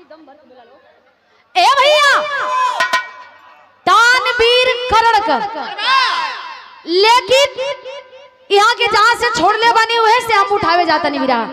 ए भैया तानवीर करणकर लेकिन यहाँ के जहाँ से छोड़ले बनी हुए से हम उठावे जाता नहीं बिरा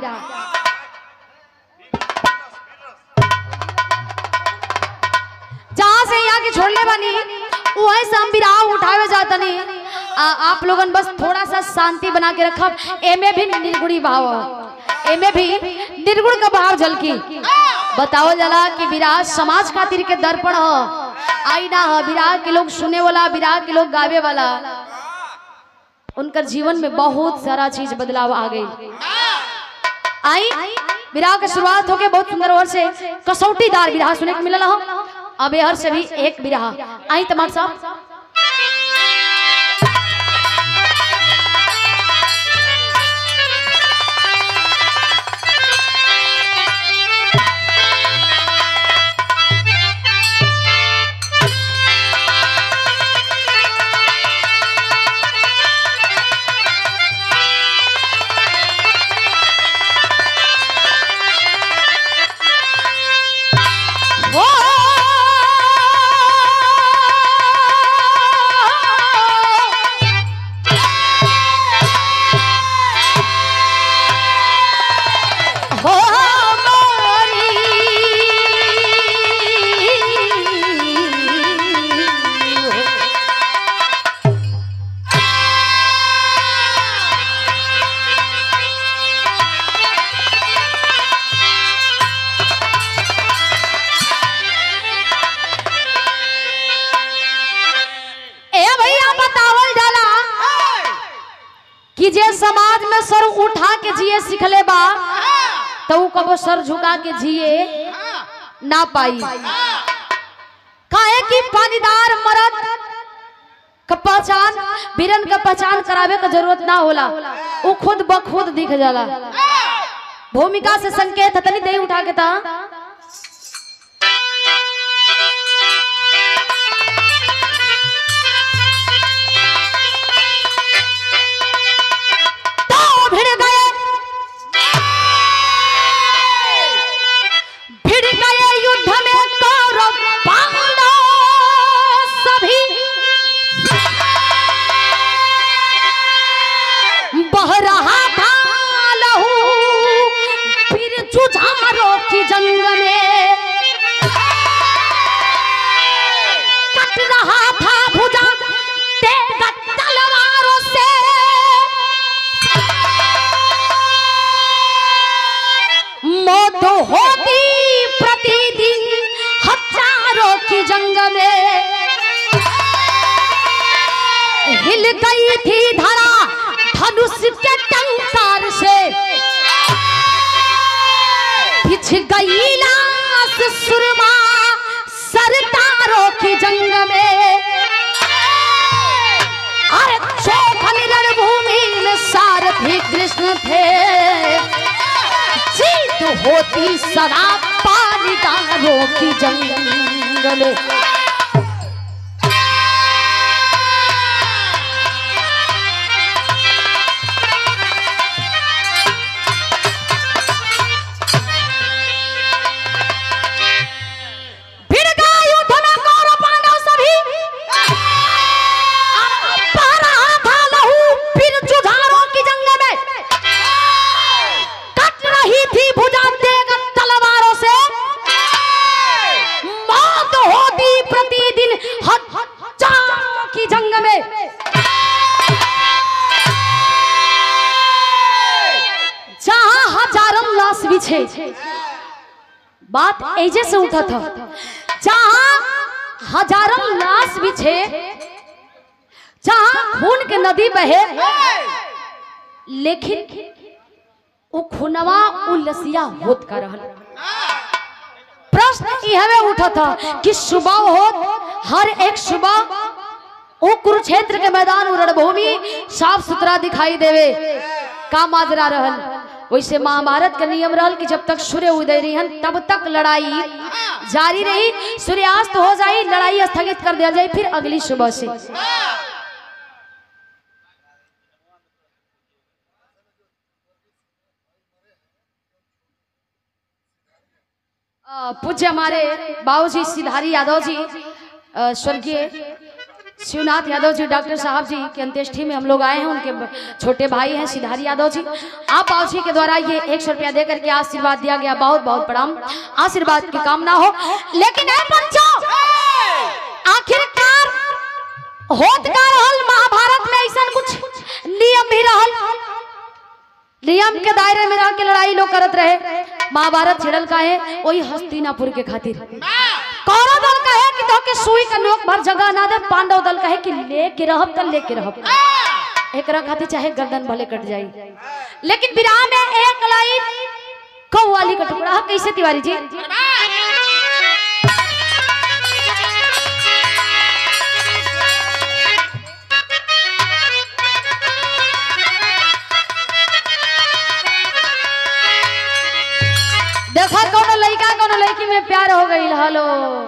जहाँ से यहाँ के छोड़ले बनी वहीं से हम बिराह उठावे जाता नहीं आ, आप लोगन बस थोड़ा सा शांति बना के रखब एमे भी निर्गुणी भाव ह। एमे भी निर्गुण का भाव झलकी बताओ जला कि विराह समाज खातिर के दर्पण ह आईना ह विराह के लोग सुने वाला विराह के लोग गावे वाला उनकर जीवन में बहुत सारा चीज बदलाव आ गई आई विराह के शुरुआत होके बहुत सुंदर और से कसौटीदार विराह सुने के मिलल हो अब हर से भी एक विराह आई तमाम साहब ओ हो मोरी ए भैया बतावल जाला कि जे समाज में सर उठा के जिए सिखले बा तो ऊ कबो सर झुका के जिए ना पाई काहे कि पानीदार मरद का पहचान बीरन का पहचान करावे का जरूरत ना होला ऊ खुद ब खुद दिख जाला भूमिका से संकेत तनी दे उठा के ता तो भिड़ गए भिड़ गए युद्ध में कौरव पांडव सभी बह रहा था लहू फिर जुझारों की जंग में कट रहा था भुजा तेग तलवारों से मौत होती प्रतिदिन हजारों की जंग में हिल गई थी धरा धनुष के टंकार से पिछ गई लाश सुरमा सरदारों की जंग में अरे चौखन रणभूमि में सारथी कृष्ण थे जीत होती सदा पानीदारों की जंग में भिड़ गया युद्ध में कौरव पांडव सभी बह रहा था लहू फिर जुझारों की जंग में कट रही थी भुजा तेग तलवारों से मौत होती प्रतिदिन हजारों की जंग में जहां हजारों लाश बिछे बात ऐजे से उठा था जहां हजारों लाश बिछे जहां खून के नदी बहे लेकिन वो खुनवा उलसिया होत का रहल प्रश्न यह उठा था कि सुबह होत हर एक सुबह वो कुरुक्षेत्र के मैदान और रणभूमि साफ सुथरा दिखाई देवे का माजरा रहल वैसे महाभारत का नियम रहल कि जब तक सूर्य उदय रही तब तक लड़ाई जारी रही सूर्यास्त हो जाई लड़ाई स्थगित कर दिया जाए फिर अगली सुबह से अ, पूज्य हमारे बाबूजी सिधारी यादव जी अ, स्वर्गीय शिवनाथ यादव जी डॉक्टर साहब जी की अंत्येष्टि में हम लोग आए हैं उनके ब- छोटे भाई हैं सिधारी यादव जी आप बाबूजी के द्वारा ये एक सौ रुपया दे करके आशीर्वाद दिया गया बहुत बहुत प्रणाम आशीर्वाद की कामना हो लेकिन ए पंचो आखिरकार होत का रहल महाभारत में ऐसा कुछ नियम भी रहल नियम के दायरे में रह के लड़ाई लोग करत रहे महाभारत छिड़ल का है वही हस्तिनापुर के खातिर कौरव दल का है कि तो के सुई का नोक भर जगह ना दे पांडव दल का है कि लेके रहब त लेके रहब एकरा खातिर चाहे गर्दन भले कट जाई लेकिन विराम में एक लाइन कौवाली का टुकड़ा है कैसे तिवारी जी देखा कोनो लड़का कोनो लड़की में प्यार हो गई हेलो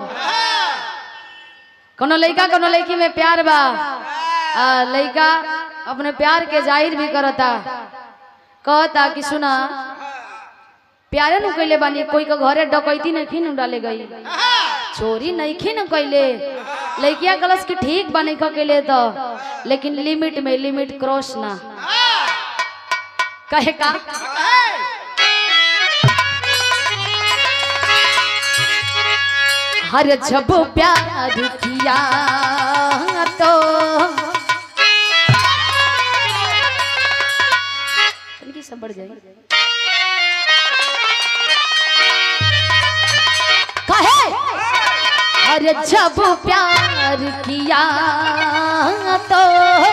कोनो लड़का कोनो लड़की में प्यार बा आ, लड़का अपने प्यार के जाहिर भी करता कहता कि सुना प्यारे नु कैले बानी कोई के घरे डकैती नहीं नु डाले गई चोरी नहीं न कैले लड़किया कलश की ठीक बा नहीं कैले तो लेकिन लिमिट में लिमिट क्रॉस ना कहे का हर जब प्यार किया तो तनिक सब बढ़ जाए कहे हर जब प्यार किया तो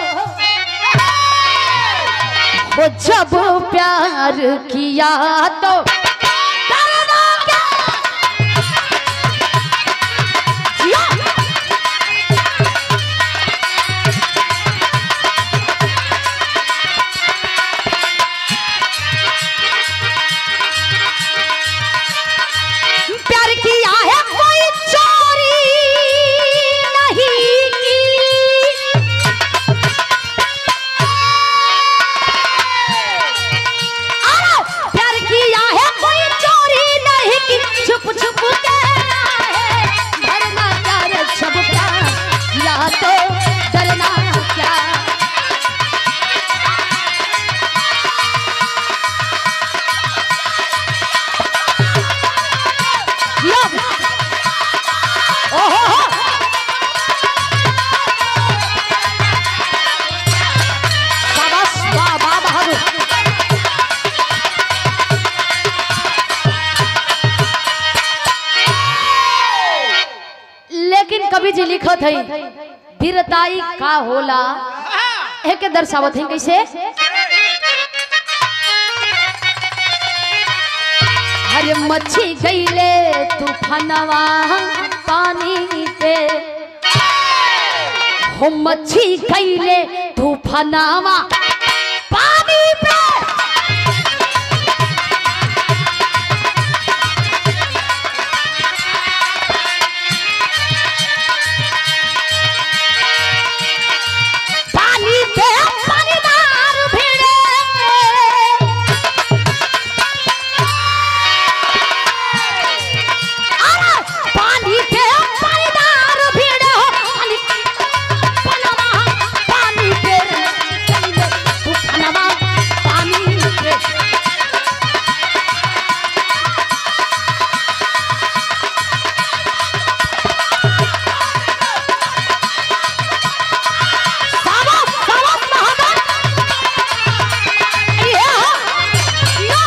वो जब प्यार किया तो डरना क्या? जिया। प्यार किया है कोई चोरी नहीं की अरे प्यार किया है कोई चोरी नहीं की छुप छुप के आए भरना प्यार सब प्यार किया तो डरना क्या यो ओहो हो शाबाश वाह वाह बहादुर लेकिन कवि जी लिखत है वीरताई का होला एके दर्शावत है कैसे हरे मच्छी गईले तूफानवा पानी पे हो मच्छी गईले तूफानवा पानी पे पानी पे पानीदार भिड़े अरे पानी पे पानीदार भिड़े हो पानी पनवा पानी पे पनवा पानी पे सावस सावस महादर ये हो यो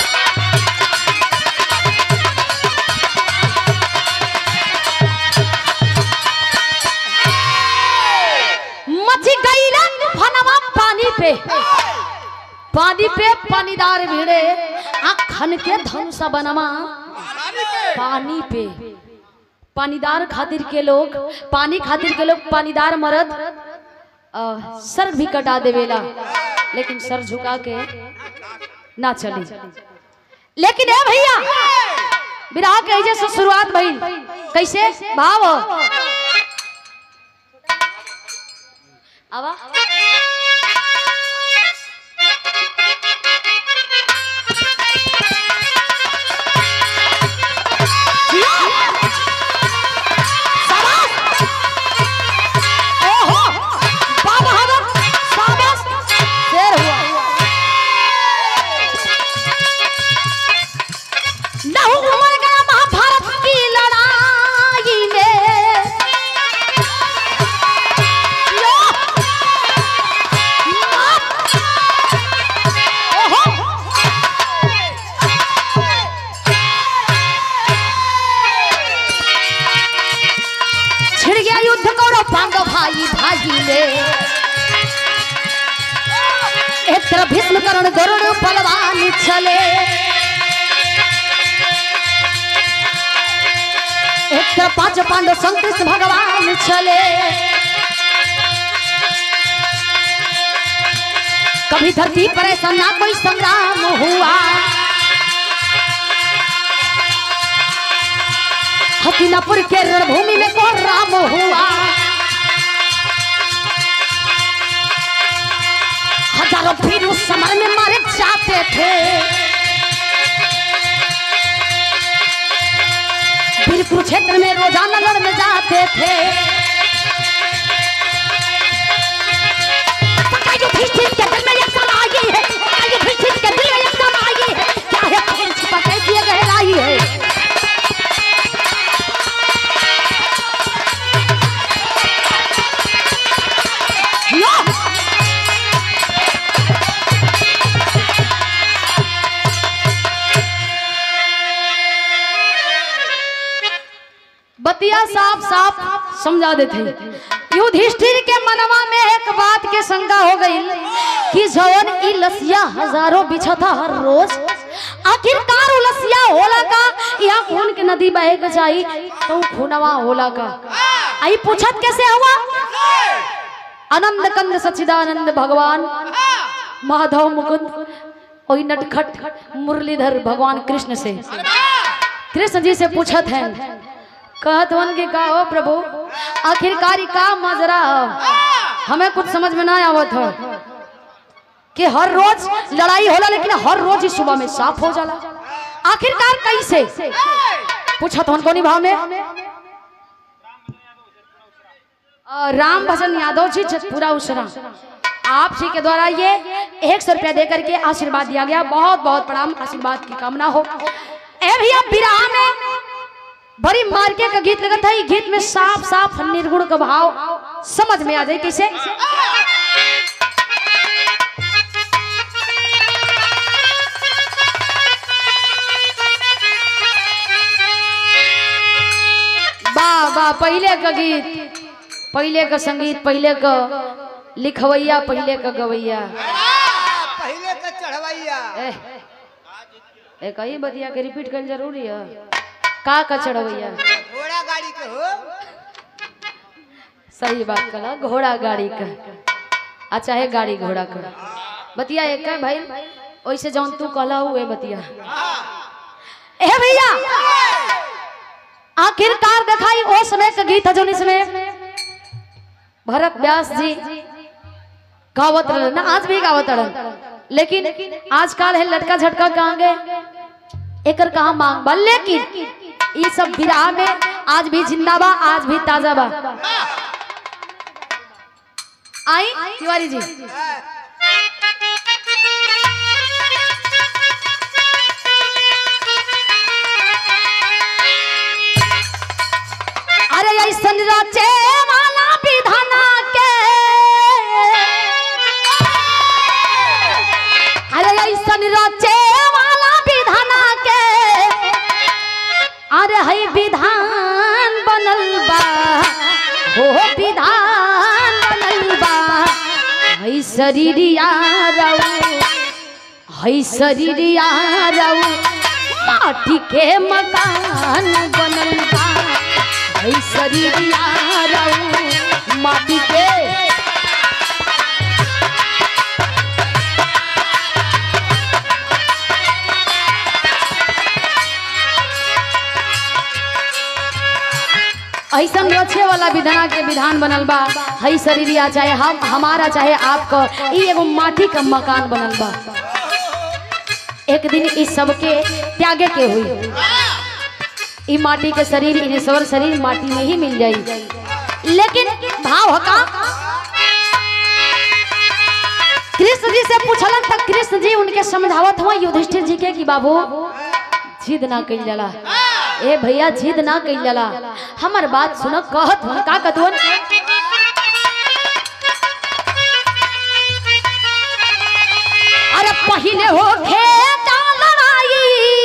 मची गई रंग फनवा पानी पे पानी पे पानीदार भिड़े आखन के धनुषा बनवा पानी पे पानीदार खातिर के लोग पानी खातिर के लोग पानीदार मरद अ, सर भी कटा देवेला लेकिन सर झुका के ना चली लेकिन ए भैया विराह के ऐसे से शुरुआत भइल कैसे भाव आवा तरफ भीष्म करण गरुड़ बलवान चले एक तरफ पांच पांडव संग कृष्ण भगवान चले कभी धरती पर ऐसा ना कोई संग्राम हुआ हथिनापुर के रणभूमि में कौन राम हुआ हजारों वीर उस समर में मारे जाते थे वीर कुरुक्षेत्र में रोजाना लड़ने जाते थे पता युधिष्ठिर के दिल में एक सलाह आई है पता युधिष्ठिर के दिल में एक सलाह आई है क्या है कौन छिपा कैसी ये गहराई है लो बतिया साफ साफ समझा देते युधिष्ठिर के मनवा में एक बात के शंका हो गई कि जवन ई लसिया हजारों बिछता हर रोज आखिरकार उ लसिया होला का यहाँ खून के नदी बहे के जाई तो उ खूनवा होला का आई पूछत कैसे हुआ आनंद कंद सच्चिदानंद भगवान माधव मुकुंद ओई नटखट मुरलीधर भगवान कृष्ण से कृष्ण जी से पूछत है कहत वन के का हो प्रभु आखिरकार ई का मजरा हो हमें कुछ समझ में ना आवत हो कि हर रोज लड़ाई होला लेकिन हर रोज ही सुबह में साफ हो जाला आखिरकार कैसे पूछत हन कोनी भाव में अ, राम भजन यादव जी जतपुरा उसरा आप जी के द्वारा ये एक सौ रुपया दे करके आशीर्वाद दिया गया बहुत बहुत प्रणाम आशीर्वाद की कामना हो ए भैया विराह में बड़ी मार्के का गीत लगता है गीत में साफ साफ निर्गुण का भाव समझ में आ जाए कैसे वाह वाह पहले का गीत पहले का संगीत पहले का लिखवैया पहले का गवैया पहले का चढ़वैया ए, ए कहीं बतिया के रिपीट कर जरूरी है का का चढ़वैया घोड़ा गाड़ी के हो सही बात कला घोड़ा गाड़ी का अच्छा है गाड़ी घोड़ा का बतिया एक है भाई वैसे जौन तू कहला हुए बतिया ए भैया आखिरकार दिखाई वो समय का गीत है जो इसमें भरत व्यास जी गावत रहन ना आज भी गावत रहन लेकिन आजकल है लटका झटका कहाँ गए एकर कहाँ मांग बा लेकिन ये सब विराह में आज भी जिंदा बा आज भी ताजा बा आई तिवारी जी अरे ऐसन रचे वाला विधाना के अरे ऐसन रचे वाला विधाना के अरे है विधान बनल बा हो विधान बनल बा है शरीरिया रऊ है शरीरिया रऊ माटी के मकान बनल बा है शरीरिया रऊ माटी के ऐसा रचे वाला विधान के विधान बनल बा हई शरीरिया चाहे हम हमारा चाहे आपका ई एगो माटी का मकान बनल बा एक दिन इस सबके त्यागे के हुई ई माटी के शरीर ईश्वर शरीर माटी में ही मिल जाई लेकिन भाव हका कृष्ण जी से पूछलन तक कृष्ण जी उनके समझावत हुआ युधिष्ठिर जी के कि बाबू जिद ना कइल जाला ए भैया जिद ना कइल जाला हमर बात सुन कहत हन का कतवन अरे पहिले हो खेता लड़ाई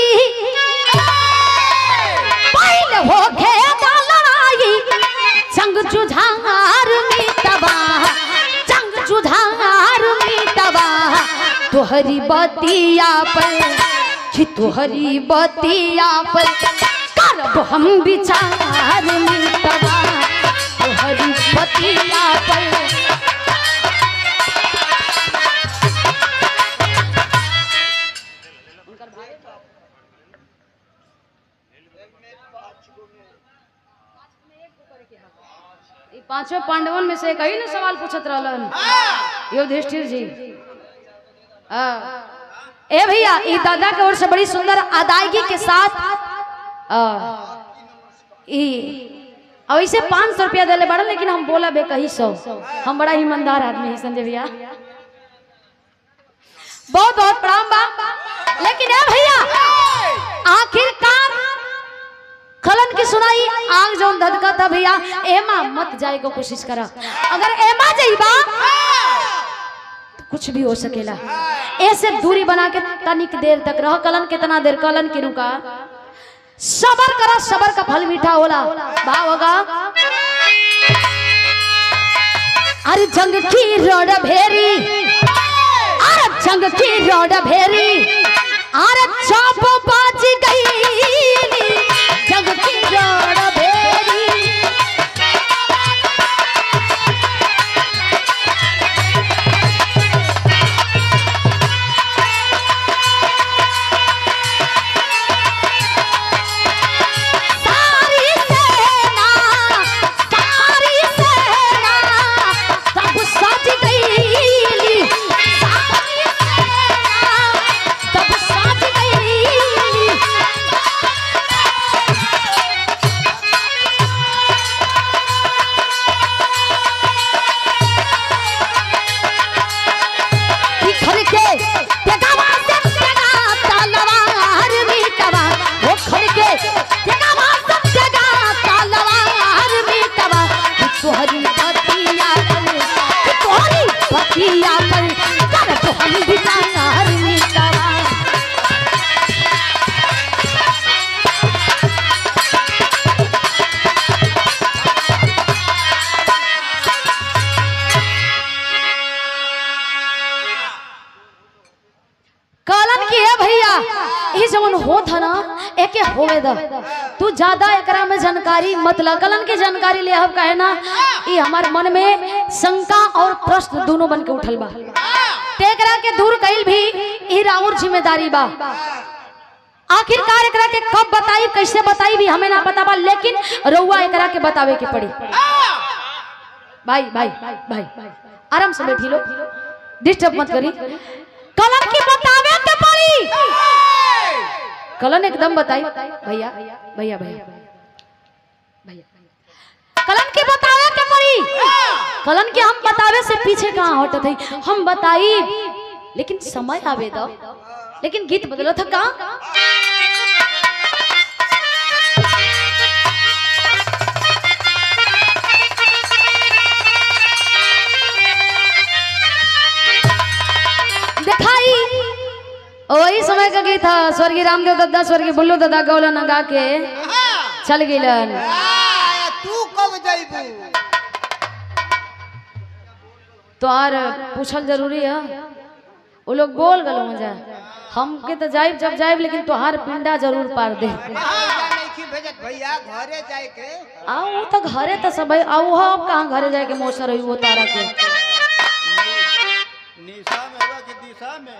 पहिले हो खेता लड़ाई जंग जुझार मिटबा जंग जुझार मिटबा तुहरी बतिया पर कि तुहरी बतिया पर करब हम विचार मिटवा तुहरी बतिया पर ई पांचों पांडवन में से एक ही ना सवाल पूछत रहलन युधिष्ठिर जी हाँ। ए भैया ई दादा के ओर से बड़ी सुंदर अदायगी के साथ आ, ई ऐसे पाँच सौ रुपया दिले बड़ा लेकिन हम बोला बे कही सौ हम बड़ा ईमानदार आदमी है संजय भैया बहुत बहुत प्रणाम बा लेकिन ए भैया आखिरकार खलन की सुनाई आग जौन धधका था भैया एमा मत जाए को कोशिश करा अगर एमा जाइबा तो कुछ भी हो सकेला ऐसे दूरी बना के तनिक देर तक रह कलन कितना देर कलन की रुका सबर करा सबर का फल मीठा होला भाव होगा अरे जंग की रोड भेरी अरे जंग की रोड भेरी अरे चाप बाज गई जंग की रोड भेरी सारी सेना सारी सेना सब सज गई सारी सेना सब सज गई बिखर के तेगावा से तेगा तलवार मीटवा वो खड़ के तेगावा से तेगा तलवार मीटवा कि तोहरी पतिया पर कि तोहरी पतिया पर कर तो हम बिचार मीटवा कलन की है भैया ई जवन होत है ना एके होवे द तू ज्यादा एकरा में जानकारी मत ल कलन की जानकारी ले अब कहे ना ई हमार मन में शंका और प्रश्न दोनों बन के उठल बा तेकरा के दूर कइल भी ई राउर जिम्मेदारी बा आखिरकार एकरा के कब बताई कैसे बताई भी हमें ना पता बा लेकिन रउआ एकरा के बतावे के पड़ी भाई भाई भाई आराम से बैठी लो डिस्टर्ब मत करी कलम की बतावे के पड़ी कलन एकदम बताई भैया भैया भैया भैया कलन की बतावे के पड़ी कलन के हम बतावे से पीछे कहाँ हटत है हम बताई लेकिन समय आवे दो लेकिन गीत बदलो था का दिखाई वही समय का गीत था स्वर्गीय रामदेव दद्दा स्वर्गीय बुल्लू दद्दा गौला नगा के चल गिलन आ, तू कब जइबू तो आर पूछल जरूरी है वो लोग बोल गलो मजा हमके तो जाइब जब जाइब लेकिन तोहार पिंडा जरूर पार दे भैया नहीं भेजत भैया घरे जाए के आओ वो तो घरे तो सब है आओ हो अब कहाँ घरे जाके मौसर हुई वो तारा के निशा में होगा कि दिशा में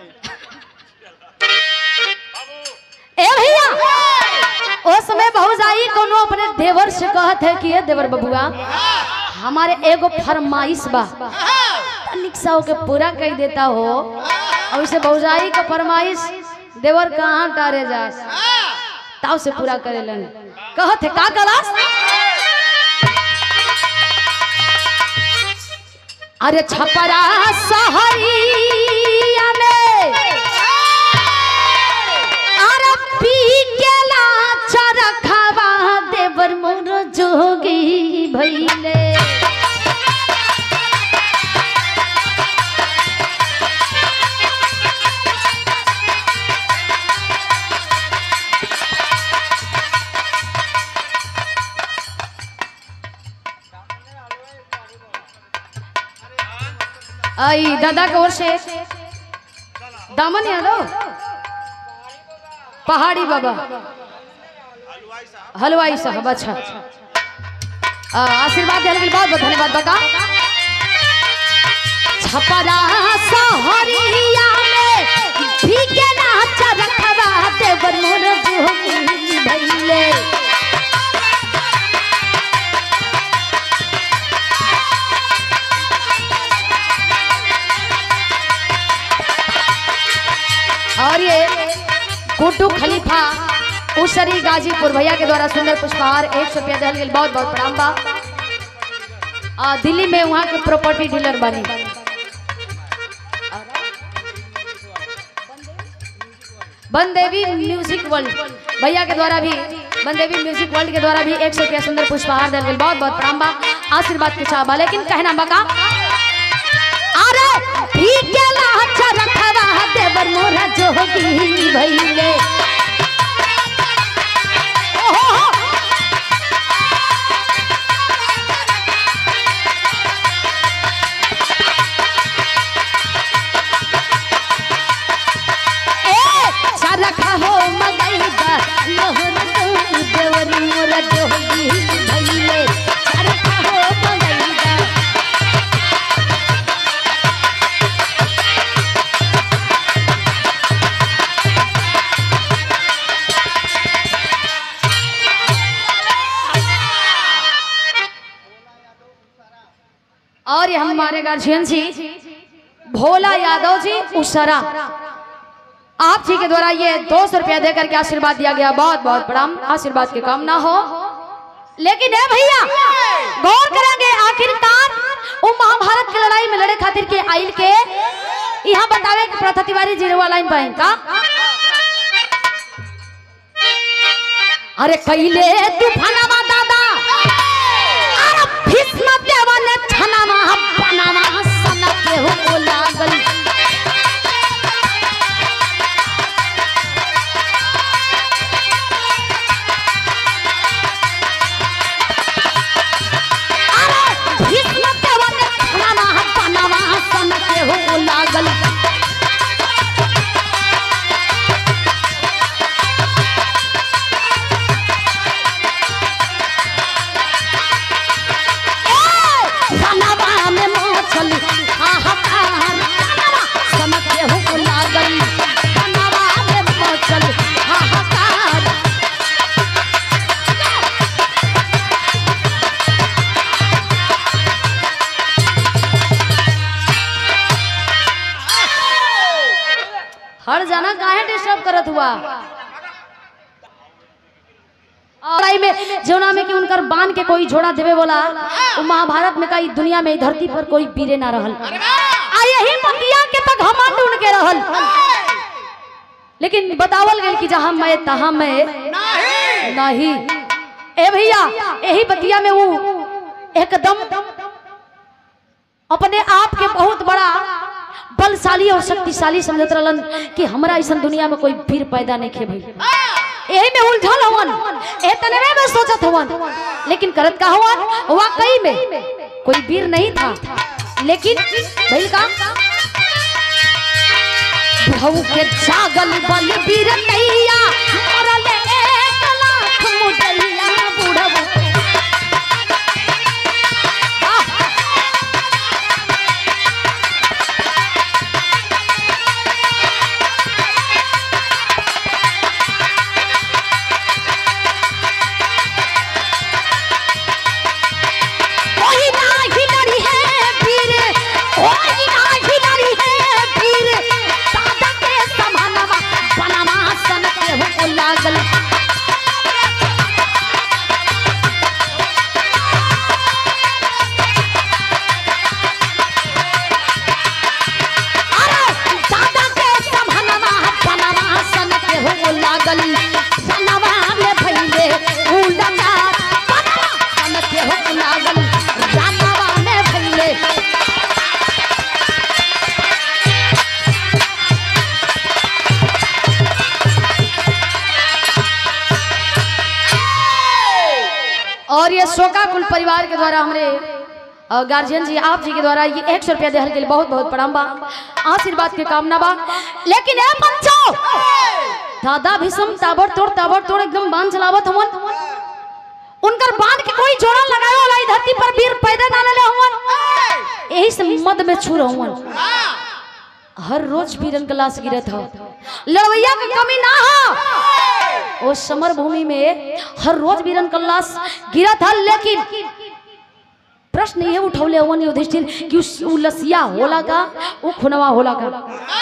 ए भैया ओ समय बहुजाई कोनो अपने देवर से कहत है कि ये देवर बबुआ हमारे एगो फरमाइश बा तनिक सा ओके पूरा कर देता हो और उसे बहुजाई का फरमाइश देवर कहाँ टारे जा ताव से पूरा करेलन कहत है का कलास अरे छपरा सहरिया में अरे पी के लाचा रखवा देवर मोर जोगी भइले आई दादा के ओर से दामन यादव पहाड़ी बाबा हलवाई साहब अच्छा आ, आशीर्वाद देने के लिए बहुत बहुत धन्यवाद बका छपरा सहरिया में भीगे नाच रखवा देवर मोर जोगी भइले और ये कुटू खलीफा उसरी गाजीपुर भैया के द्वारा सुंदर पुष्पहार एक सौ रुपया दिहल गेल बहुत बहुत प्रणाम बा आ, दिल्ली में वहाँ के प्रॉपर्टी डीलर बनी बनदेवी म्यूजिक वर्ल्ड भैया के द्वारा भी बनदेवी म्यूजिक वर्ल्ड के द्वारा भी एक सौ रुपया सुंदर पुष्पहार दिहल गेल बहुत बहुत प्रणाम बा आशीर्वाद के चाह बा लेकिन कहना बका अरे ठीक है लाचा रखवा देवर मोरा जोगी भइले ओहो हो। ए सरखा हो मगैदा लोहर तो देवर मोरा जोगी भइले सरखा हो मगैदा और ये हमारे गार्जियन जी भोला यादव जी उसरा आप जी के द्वारा ये दो सौ रुपया देकर के आशीर्वाद दिया गया बहुत बहुत प्रणाम आशीर्वाद के काम ना हो लेकिन है भैया गौर करेंगे आखिरकार वो महाभारत की लड़ाई में लड़े खातिर के आइल के यहाँ बतावे कि प्रथा तिवारी जीरो वाला लाइन पाइन का अरे कैले तूफानवा दादा अरे भीष्म देवा ने छनावा बनावा सना के हो लागल अरे भीष्म देवा ने छनावा बनावा सना के हो लागल सनवा में मछली हाहाकार सनवा सनके हो लागल सनवा में मछली हाहाकार हर जाना काहे डिस्टर्ब करत हुआ और आई में जौना में कि उनकर बान के कोई झोड़ा देवे बोला वो महाभारत में कई दुनिया में ई धरती पर कोई वीरे ना रहल आ यही मतिया के तक घमंड उनके रहल लेकिन बतावल गेल कि जहां मैं तहां मैं नहीं ए भैया यही बतिया में वो एकदम अपने आप के बहुत बड़ा बलशाली और शक्तिशाली समझत रहलन कि हमरा ऐसा दुनिया में कोई वीर पैदा नहीं खे भाई यही में उलझल हवन ए तनवे में सोचत हवन लेकिन करत का हवन वाकई में कोई वीर नहीं था लेकिन भइल का बुढ़ऊ के जागल बल वीर नैया मरल एक लाख मुदैया बुढ़ऊ आह! कोई नाही लड़ी है वीर कोई नाही लड़ी है वीर दादा के समानवा बनवा सन के हो लागल अरे दादा के समानवा बनवा सन के हो लागल सनवा में भइले उलगा बनवा सन के हो लागल जानवा में भइले और ये शोका कुल परिवार के द्वारा हमरे और गार्जियन जी आप जी के द्वारा ये एक सौ रुपया देहल के लिए बहुत बहुत प्रणाम बा आशीर्वाद के कामना बा लेकिन ए पंचो दादा भीषम ताबड़ तोड़ ताबड़ तोड़ एकदम बांध चलावत हमन उनकर बांध के कोई जोड़ा लगाए वाला ई धरती पर वीर पैदा ना ले हमन यही से मद में छू रहवन हर रोज वीरन का लाश गिरत हो लड़वैया की कमी ना हो ओ समर भूमि में हर रोज वीरन का लाश गिरत है लेकिन प्रश्न ये उठौले हवन युधिष्ठिर कि उस उ लसिया होला का उ खुनवा होला का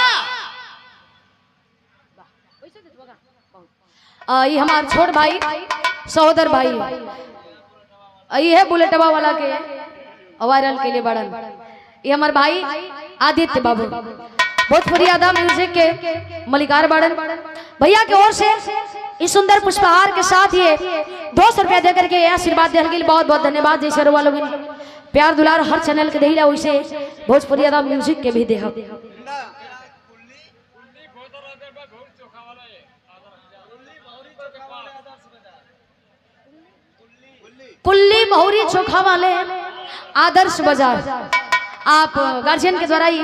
आ, ये हमार छोट भाई सहोदर भाई आ, ये है बुलेटवा वाला के वायरल के लिए बड़न ये हमार भाई आदित्य बाबू भोजपुरी आदा म्यूजिक के मलिकार बड़न भैया की ओर से इस सुंदर पुष्पहार के साथ ये दो सौ रुपया देकर के आशीर्वाद देने के लिए बहुत बहुत धन्यवाद जैसे रुआ लोग प्यार दुलार हर चैनल के देला वैसे भोजपुरी आदा म्यूजिक के भी देह कुल्ली महुरी चोखा वाले आदर्श बाजार आप गार्जियन के द्वारा ही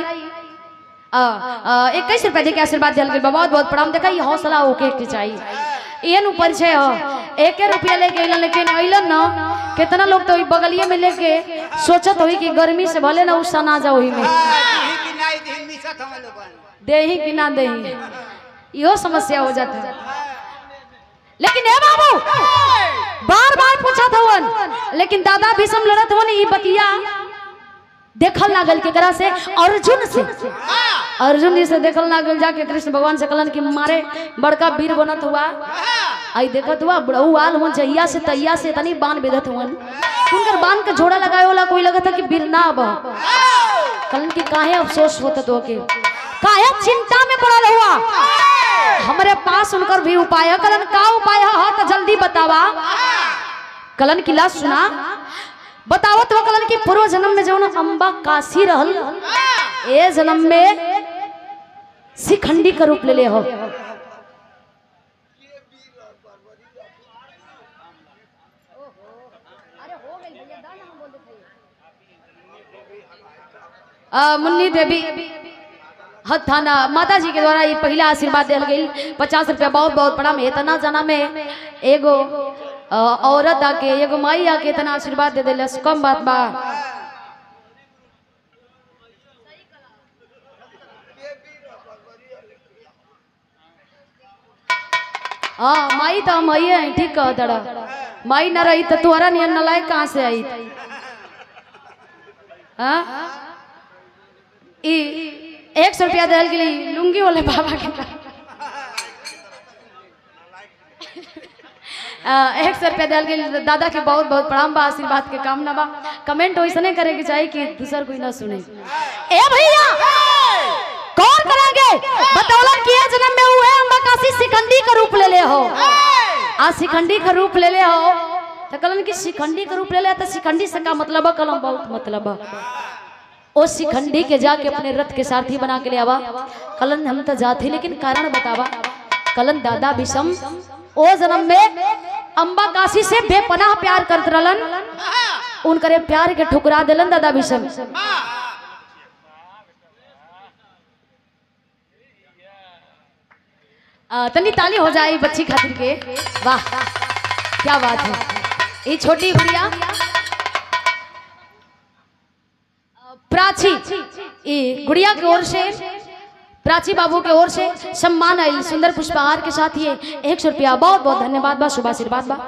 इक्कीस रुपए देके आशीर्वाद दिया गया बहुत बहुत प्रणाम देखा ये हौसला ओके के चाहिए ये नु परिचय हो एक रुपया लेके अइलन लेकिन अइलन ना कितना लोग तो ई बगलिए में लेके सोचत होई कि गर्मी से भले ना उसा ना जाओ ही में दिही की नाई दिही मिसत हम लोगन देही कि ना देही इहो समस्या हो जाता है लेकिन ए बाबू बार बार पूछत हवन लेकिन दादा भीषम लड़त हवन ई बतिया देखल लागल केकरा से अर्जुन से अर्जुन जी से देखल लागल जाके कृष्ण भगवान से कहलन कि मारे बड़का वीर बनत हुआ आई देखत हुआ बड़ऊ आल हुआ जहिया से तैया से तनी बाण बेधत हुवन उनकर बाण के जोड़ा लगाए वाला कोई लगत है कि वीर ना बा कहलन कि काहे अफसोस होता तो के काहे चिंता में पड़ल हुआ हमारे पास उनकर भी उपाय है कलन का उपाय है तो जल्दी बतावा कलन की लाश सुना बतावत हो कलन की पूर्व जन्म में जौन अम्बा काशी रहल ए जन्म में शिखंडी का रूप ले ले हो आ, मुन्नी देवी हथाना माता जी के द्वारा ये पहला आशीर्वाद दिया गई पचास रुपया बहुत बहुत बड़ा में इतना जना में एगो अ, औरत आके एगो माई आके इतना आशीर्वाद दे दिला कम बात बा हाँ माई तो हम आई है ठीक कह दड़ा माई न रही तो तुहरा नियन नलायक कहाँ से आई हाँ ई एक सौ रुपया दिल के लिए लुंगी वाले बाबा के पास। आ, एक सौ रुपया दिल के लिए दादा के बहुत बहुत प्रणाम बा आशीर्वाद के कामना बा कमेंट वैसने करे के चाहिए कि दूसर कोई ना सुने ए भैया कौन करेंगे बतौलन कि ये जन्म में हुए अम्बा काशी सिकंदी का रूप ले ले हो आ शिखंडी का रूप ले ले हो तो कलन की शिखंडी का रूप ले ले तो शिखंडी से का मतलब है कलम बहुत मतलब है ओ शिखंडी के जाके अपने रथ के सारथी बना के ले आवा कलन हम तो जाते लेकिन कारण बतावा कलन दादा विषम ओ जन्म में अम्बा काशी से बेपनाह प्यार करत रहलन उनकरे प्यार के ठुकरा दिलन दादा विषम आ, तनी ताली हो जाए बच्ची खातिर के वाह क्या बात है ये छोटी गुड़िया प्राची ये गुड़िया की ओर से प्राची बाबू की ओर से सम्मान आयल सुंदर पुष्पहार के साथ ये एक सौ रुपया बहुत बहुत धन्यवाद बा शुभ आशीर्वाद बा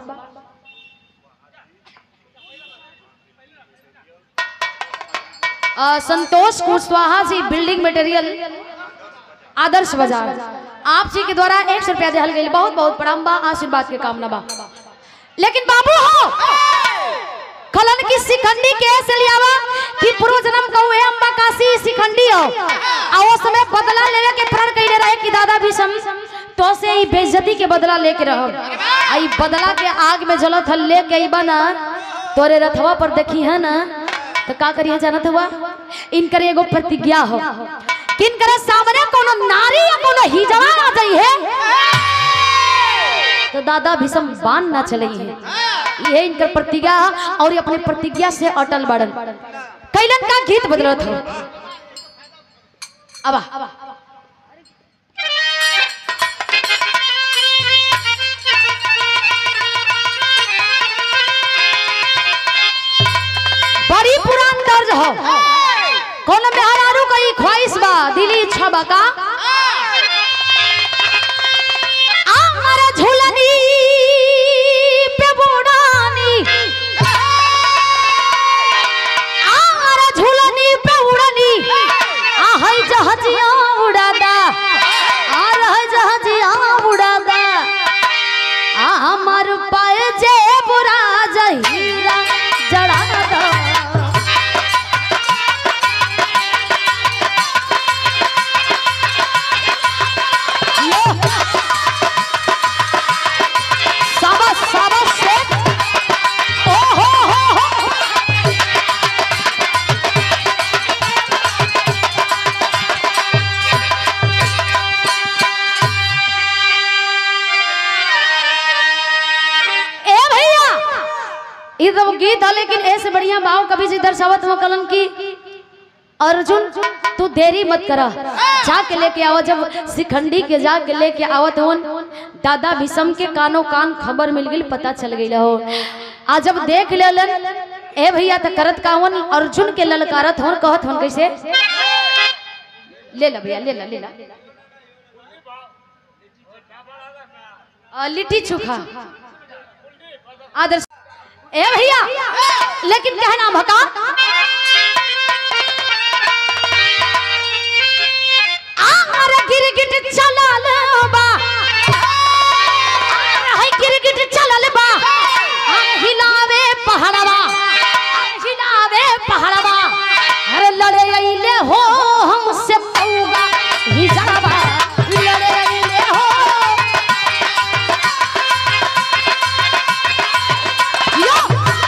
आ, संतोष कुशवाहा जी बिल्डिंग मटेरियल आदर्श बाजार आप जी के द्वारा एक सौ रुपया दिहल गई बहुत बहुत प्रणाम बा आशीर्वाद के कामना बा लेकिन बाबू हो खलन की शिखंडी के ऐसे लियावा कि पूर्व जन्म का हुए अम्बा काशी शिखंडी हो आ वो समय बदला लेवे के प्रण कइले रहे कि दादा भी सम तो से ही बेइज्जती के बदला लेके रहो आई बदला के आग में जलत हल लेके अइबा ना तोरे रथवा पर देखी है ना तो का करिए जानत हुआ इनकर एगो प्रतिज्ञा हो किनकर सामने कोनो नारी या कोनो हिजड़ा आ जाई है तो दादा भीषम बान ना चले हैं ये इनकर प्रतिज्ञा और ये अपने प्रतिज्ञा से अटल बड़न कैलन का गीत बदलत हो अब आ। बड़ी पुरान दर्ज हो कौन में हरारू कई ख्वाहिश बा दिली इच्छा बा का आमर झुलनी पे बुड़ानी आमर झुलनी पे उड़नी आ हई जहाजिया उड़ादा आ रह जहाजिया उड़ादा आ हमर पाए जे बुरा जहीरा जड़ादा शाबाश शाबाश शेख ओ हो हो हो ए भैया ये तो गीत है लेकिन ऐसे बढ़िया भाव कभी जी दर्शावत में कलन की अर्जुन तू देरी मत करा जाके लेके आओ जब शिखंडी के जाके लेके आवत होन दादा भीषम के कानो कान खबर मिल गई पता चल गई हो आ जब देख लेलन ए भैया त करत कावन अर्जुन के ललकारत होन कहत होन कैसे ले ला भैया ले ला ले ला आ, लिट्टी चोखा आदर्श ए भैया लेकिन कहना भका आर गिरगिट चलल बा आर है गिरगिट चलल बा आर हिलावे पहाड़वा आर हिलावे पहाड़वा अरे लड़े अइले हो हमसे पौगा हिजड़वा लड़े अइले हो यो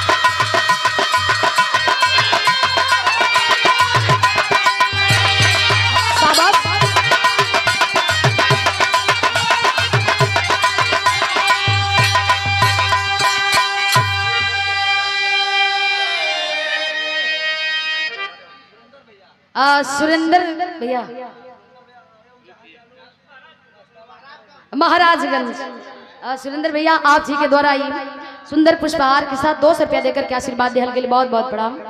शाबाश आ, सुरेंद्र भैया महाराजगंज आ, सुरेंद्र भैया आप जी के द्वारा ही सुंदर पुष्पहार के साथ दो सौ रुपया देकर के आशीर्वाद दिहल के लिए बहुत बहुत प्रणाम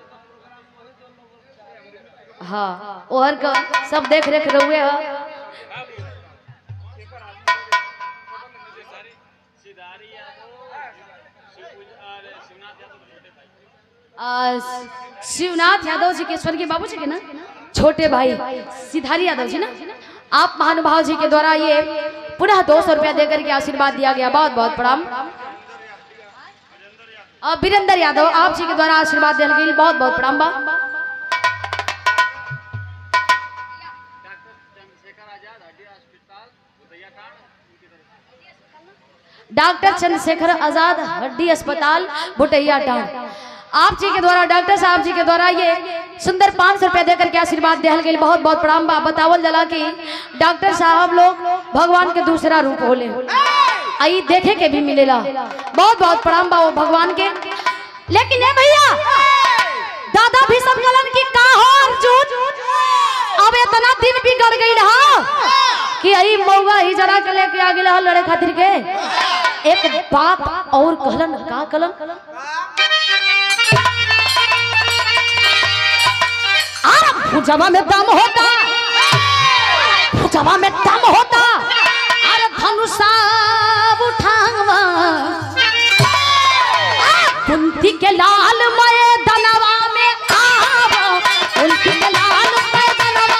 हाँ ओहर का सब देख रेख रहुए ह आ, शिवनाथ यादव जी के स्वर्गीय बाबू जी के ना छोटे भाई सिधारी यादव जी ना आप महानुभाव जी के द्वारा ये पुनः दो सौ रुपया देकर के आशीर्वाद दिया गया बहुत बहुत प्रणाम आ, वीरेंद्र यादव आप जी के द्वारा आशीर्वाद दिया गया बहुत बहुत प्रणाम बा डॉक्टर चंद्रशेखर आजाद हड्डी अस्पताल भुटैया टाउन आप जी के द्वारा डॉक्टर साहब जी के द्वारा ये सुंदर पाँच सौ रुपया देकर के आशीर्वाद दिहल गई बहुत बहुत प्रणाम बा बतावल जला कि डॉक्टर साहब लोग भगवान के दूसरा रूप होले आई देखे के भी मिलेला बहुत बहुत प्रणाम बा वो भगवान के लेकिन ए भैया दादा भी समझलन कि का हो अर्जुन अब इतना दिन बिगड़ गई रहा कि आई मौगा ही जरा के लेके आ गेला लड़े खातिर के एक बात और कहलन का कहलन अरे भुजवा में दम होता भुजवा में दम होता अरे धनुषा उठावा कुंती के लाल मय दनवा में आवा कुंती के लाल मय दनवा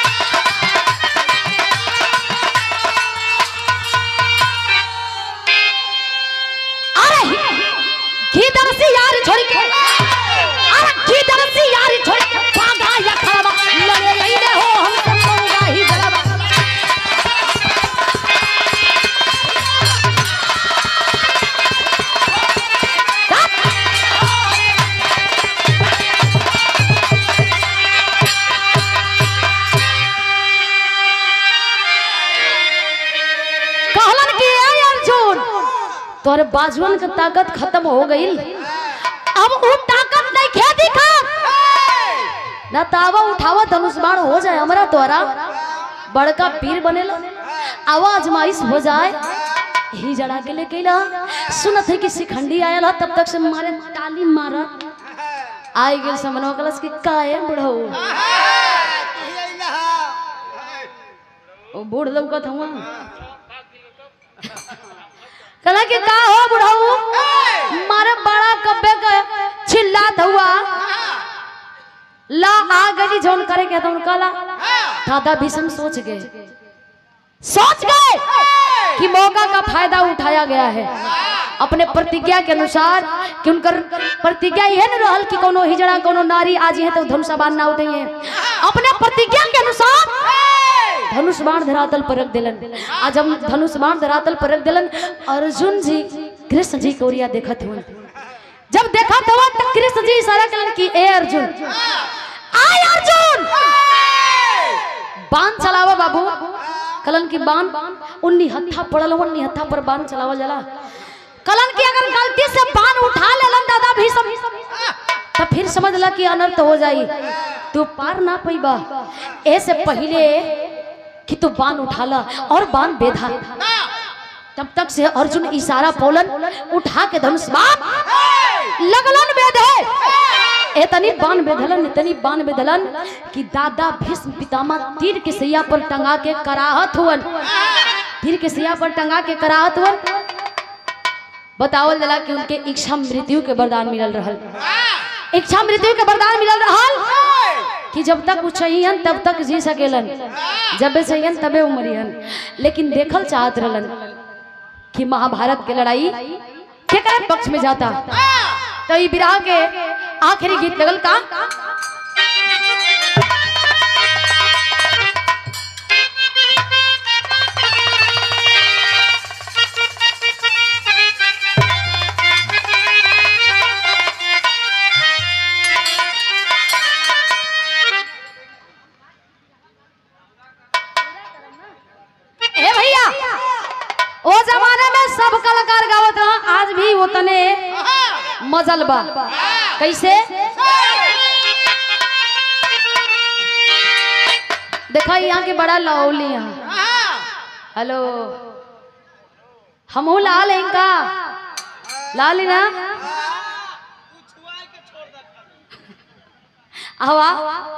अरे किधर से यार छोड़ के अरे किधर से यार छोड़ के भागा या खड़वा लड़े रही हो हम सब मौगा ही जलवा कहलन कि ए अर्जुन तोरे बाजुअन के ताकत खत्म हो गई अब वो ताकत नहीं खे दिखा ना तावा उठावा धनुष बाण हो जाए हमारा तोरा बड़का पीर बनेला आवाज माइस हो जाए ही जड़ा के लेके ला सुनत है कि शिखंडी आयल ह, तब तक से मारे ताली मारा आई गेल समनवा कलस कि काहे बुढ़ऊ ओ बूढ़ लौकत हुआ कला कि का हो बुढ़ऊ मारे बड़ा कब्बे का चिल्लात हुआ ला आ गई जोन करे के तुम कला दादा भीषम सोच गए सोच गए कि मौका का फायदा उठाया गया है अपने प्रतिज्ञा के अनुसार कि उनकर प्रतिज्ञा यह न रहल कि कोनो हिजड़ा कोनो नारी आज है तो धनुष बाण ना उठाइए अपने प्रतिज्ञा के अनुसार धनुष बाण धरातल पर रख दिलन आज हम धनुष बाण धरातल पर रख दिलन अर्जुन जी कृष्ण जी के ओरिया देखत हुन जब देखा तो तब कृष्ण जी इशारा कलन कि ए अर्जुन आय अर्जुन बाण चलावा बाबू कलन की बाण उन्नी हत्था पड़ल उन्नी हत्था पर बाण चलावा जला कलन की अगर गलती से बाण उठा लेलन दादा भी सब तो फिर समझ ला कि अनर्थ हो जाई तू पार ना पैबा ऐसे पहले कि तू बाण उठाला और बाण बेधा तब तक से अर्जुन इशारा पोलन उठा के धनुष बाण लगलन बेधे एतनी बाण बेधलन इतनी बाण बेधलन कि दादा भीष्म पितामह तीर के सैया पर टंगा के कराहत हुवन तीर के सैया पर टंगा के कराहत हुवन बतावल जला कि उनके इच्छा मृत्यु के वरदान मिलल रहल इच्छा मृत्यु के वरदान मिलल रहल कि जब तक वो चाहियन तब तक जी सकेलन जब चाहियन तबे उमरियन लेकिन देखल चाहत रहलन कि महाभारत के लड़ाई केकरे पक्ष में जाता तो ई विराह के आखिरी गीत लगल का ए भैया ओ जमाने में सब कलाकार गावत रहा आज भी उतने मजल बा कैसे देखा यहाँ के बड़ा लाउली यहाँ हेलो हमहू लाल हैं का लाल ही ना हवा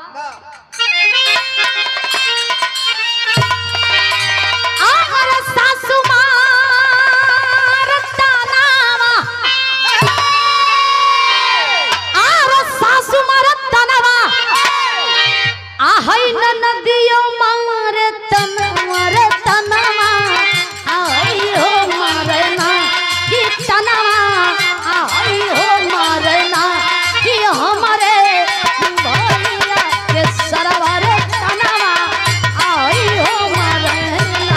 आहर सासु मार तनावा आहर सासु मार तनावा आहै न नदियो मार तनवा रे तनवा आहै हो मारना कि तनवा आहै हो मारना कि हमरे भैया के सरवा रे तनवा आहै हो मारना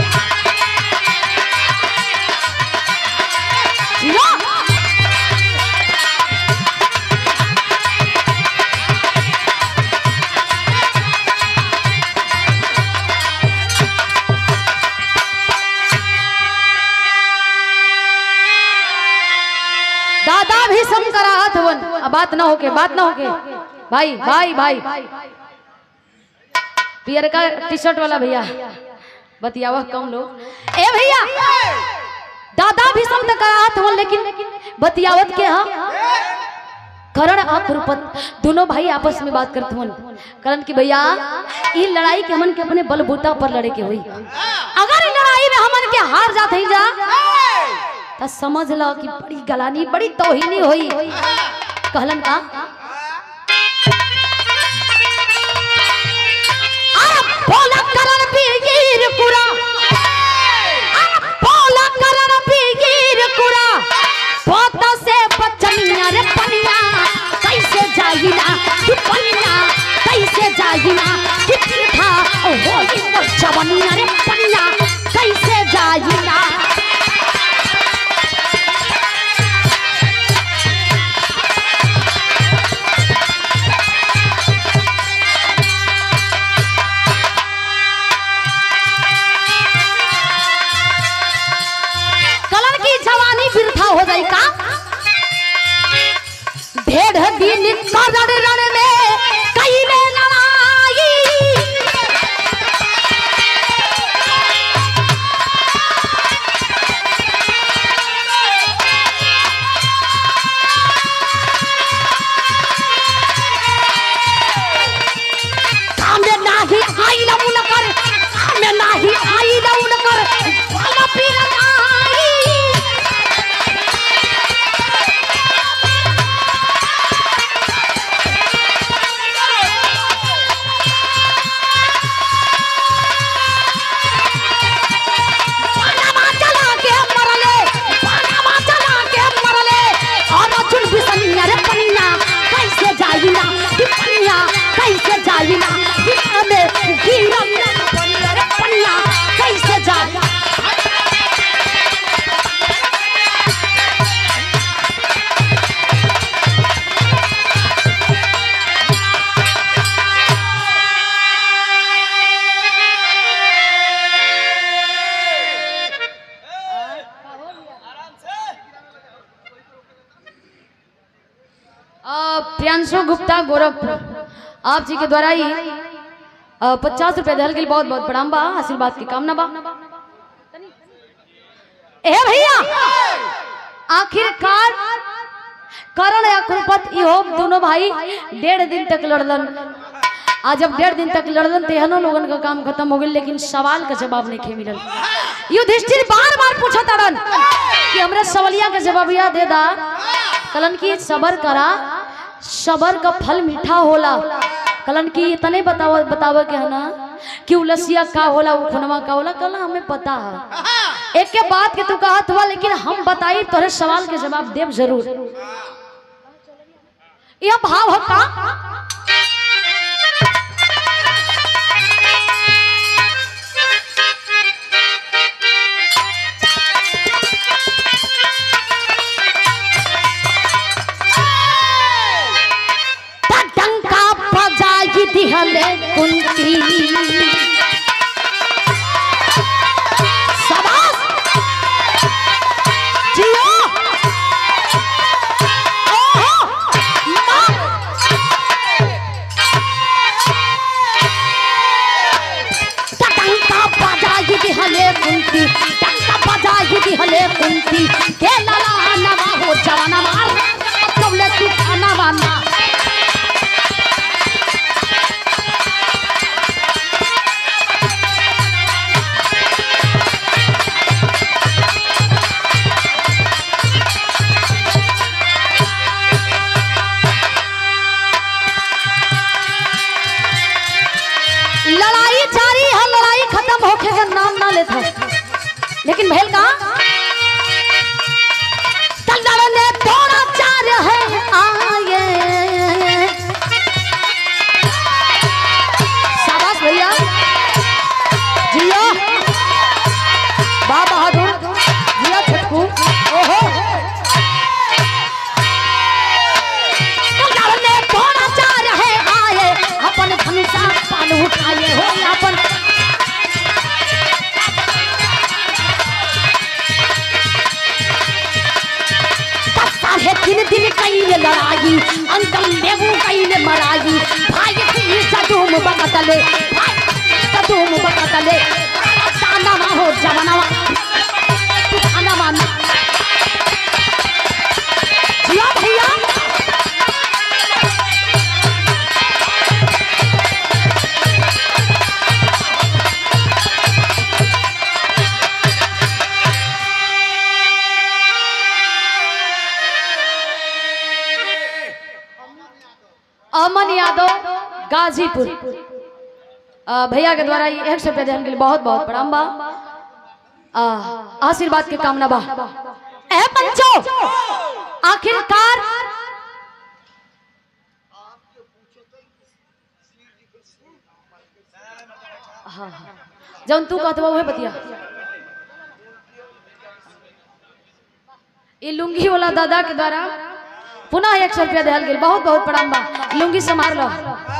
यो दादा भी सम कराहत हवन अब बात ना होके बात ना होके भाई भाई भाई पियर का टी शर्ट वाला भैया बतियावा कम लोग ए भैया दादा भी सम तो कराहत हवन लेकिन बतियावत के हाँ करण और द्रुपद दोनों भाई आपस में बात करते हवन करण की भैया ई लड़ाई के हमन के अपने बलबूता पर लड़े के हुई अगर ई लड़ाई में हमन के हार जात ही जा तो समझ लो कि बड़ी गलानी बड़ी तोहिनी हुई कहलन का अरे बोला करण बीर कुरा अरे बोला करण बीर कुरा पोत से बचनिया रे पनिया कैसे जाहिना कि पनिया कैसे जाहिना कि था ओ होली वो जवनिया रे पनिया कैसे जाहिना कलर की जवानी अ, प्रियांशु गुप्ता गोरखपुर आप जी के द्वारा ही पचास रुपए दहल के लिए बहुत बहुत प्रणाम बा आशीर्वाद की कामना बा ए भैया आखिरकार करण या कुलपत इहो दोनों भाई डेढ़ दिन तक लड़लन आज जब डेढ़ दिन तक लड़लन तेहनो लोगन का काम खत्म हो गई लेकिन सवाल का जवाब नहीं खे मिलल युधिष्ठिर बार बार पूछत अड़न कि हमरा सवालिया के जवाबिया दे दा कलन की सबर करा सबर का फल मीठा होला कलन की इतने बताव बताव के है ना कि उलसिया का होला उ खुनवा का होला कल हमें पता है एक के बात के तू कहत हुआ लेकिन हम बताई तोरे सवाल के जवाब देव जरूर यह भाव है का डंका बजाई दिहले कुंती शाबाश जियो ओहो मां डंका बजाई दिहले कुंती डंका बजाई दिहले कुंती के लाला नवा हो जवाना मार कबले तू खाना वाना लड़ाई जारी है लड़ाई खत्म होके का नाम ना लेता लेकिन भैल का लड़ने थोड़ा चार है आए शाबाश भैया जियो बा बहादुर जिया छटकू ओहो लड़ने थोड़ा चार है आए अपन धनुषा पान उठाए हो अपन साढ़े तीन दिन कईले लड़ाई अंकल लेबू कईले मराई भाई की सदूम बकतले भाई सदूम बकतले ताना मा हो जवाना तू खाना माना जिया भैया अमन यादव गाजीपुर अ, भैया के द्वारा ये एक सौ रुपया देने के लिए बहुत बहुत प्रणाम बा अ, आशीर्वाद के कामना बा ए बच्चों आखिरकार हाँ हाँ जौन तू कहत बा उहे बतिया ये लुंगी वाला दादा के द्वारा पुनः एक सौ रुपया दिहल गेल बहुत बहुत प्रणाम बा लुंगी संभाल लो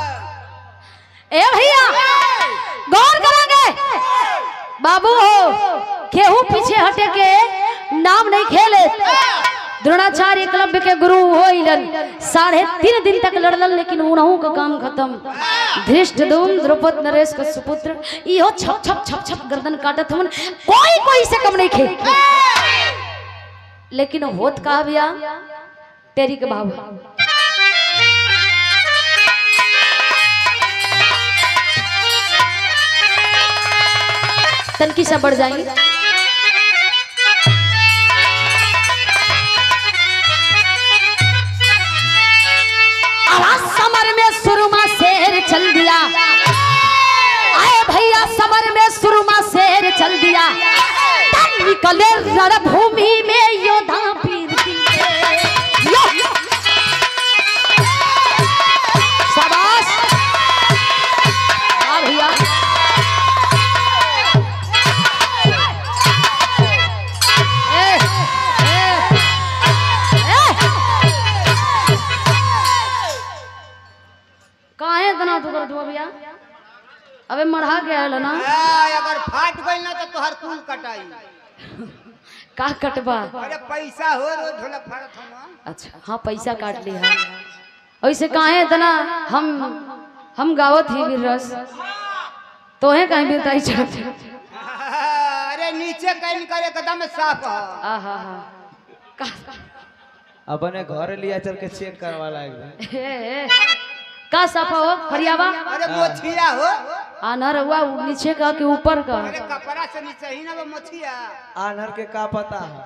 ए भैया गौर करेंगे बाबू हो केहू पीछे हटे के नाम नहीं खेले द्रोणाचार्य एकलव्य के गुरु होइलन साढ़े तीन दिन तक लड़लन लेकिन उनहु का काम खत्म धृष्ट धूम द्रौपद नरेश का सुपुत्र इहो छप छप छप छप गर्दन काटत हमन कोई कोई से कम नहीं खे लेकिन होत का भैया तेरी के भाव तनकी सब बढ़ जाएंगे आवाज समर में सुरमा शेर चल दिया आए भैया समर में सुरमा शेर चल दिया तब निकले रणभूमि में योद्धा वीर दिए। यो! शाबाश हाँ भैया ए, ए, ए! काहे इतना तू कर दो भैया अबे मढ़ा के आयल ना आ, अगर फाट गई ना तो तोहर कुल कटाई का कटबा अरे पैसा हो रोज ढोलक फाड़त हम अच्छा हाँ पैसा काट लिया ऐसे काहे इतना हम हम गावत ही वीर रस तोहे कहीं बीरताई चढ़त अरे नीचे कहीं करे एकदम साफ है आहा हा का अपने घर लिया चल के चेक करवा एकदम ए, का सफा हो फरियावा अरे मोछिया हो आना रहुआ नीचे का कि ऊपर का अरे कपड़ा से नीचे ही ना वो मोछिया आनर के का पता है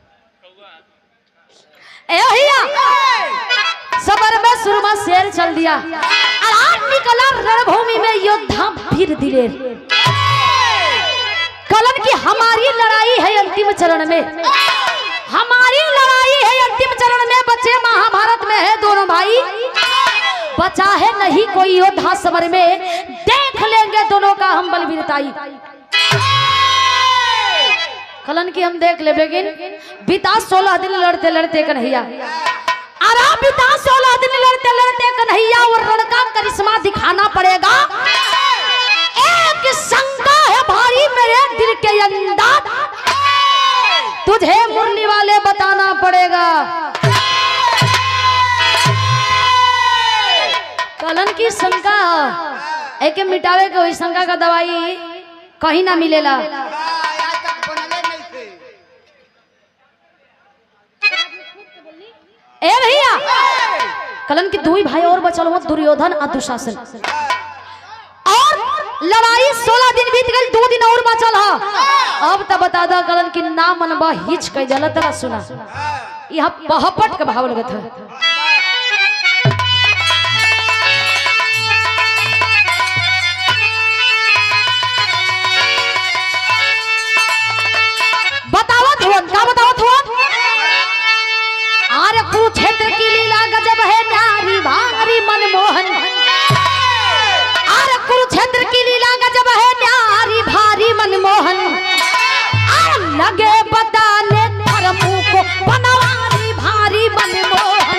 ए भैया सबर में सुरमा शेर चल दिया आराम निकला रणभूमि में योद्धा वीर दिलेर कलन की हमारी लड़ाई है अंतिम चरण में हमारी लड़ाई है अंतिम चरण में बच्चे महाभारत में है दोनों भाई बचा है नहीं कोई योद्धा समर में देख लेंगे दोनों का हम बलवीरताई कलन की हम देख ले लेकिन बीता सोलह दिन लड़ते लड़ते कन्हैया अरे बीता सोलह दिन लड़ते लड़ते कन्हैया और रण का करिश्मा दिखाना पड़ेगा एक शंका है भारी मेरे दिल के अंदर तुझे मुरली वाले बताना पड़ेगा कलन की शंका एके मिटावे के वही शंका का दवाई कहीं ना मिलेला हाँ, आज तक बनले नहीं थे ए भैया कलन की दुई भाई और बचल हुआ दुर्योधन और दुशासन और लड़ाई सोलह दिन बीत गई दो दिन और बचल है अब तब बता दो कलन की ना मनबा हिच कह जल तरह सुना यह पहपट के भाव लगत है बतावत हुआ का बतावत हुआ आरे कुरुक्षेत्र की लीला गजब है नारी भारी मनमोहन आरे कुरुक्षेत्र की लीला गजब है नारी भारी मनमोहन आ लगे बताने धर्मों को बनवारी भारी मनमोहन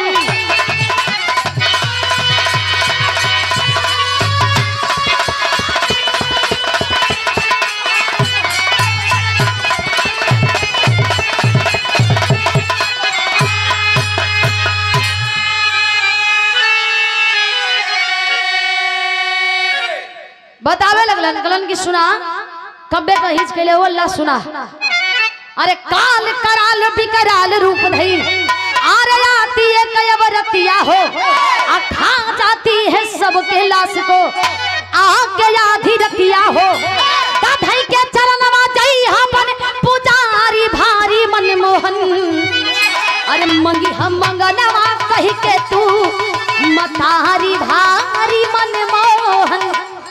बतावे लगलन कलन की सुना कब्बे का हिच के लिए वो अल्लाह सुना अरे काल कराल बिकराल रूप धई आरे आती है कयवरतिया हो आ खा जाती है सबके लाश को आके आधी रतिया हो कधई के चरणवा जई हमन पुजारी भारी मनमोहन अरे मंगी हम मंगनवा कही के तू मतारी भारी मनमोहन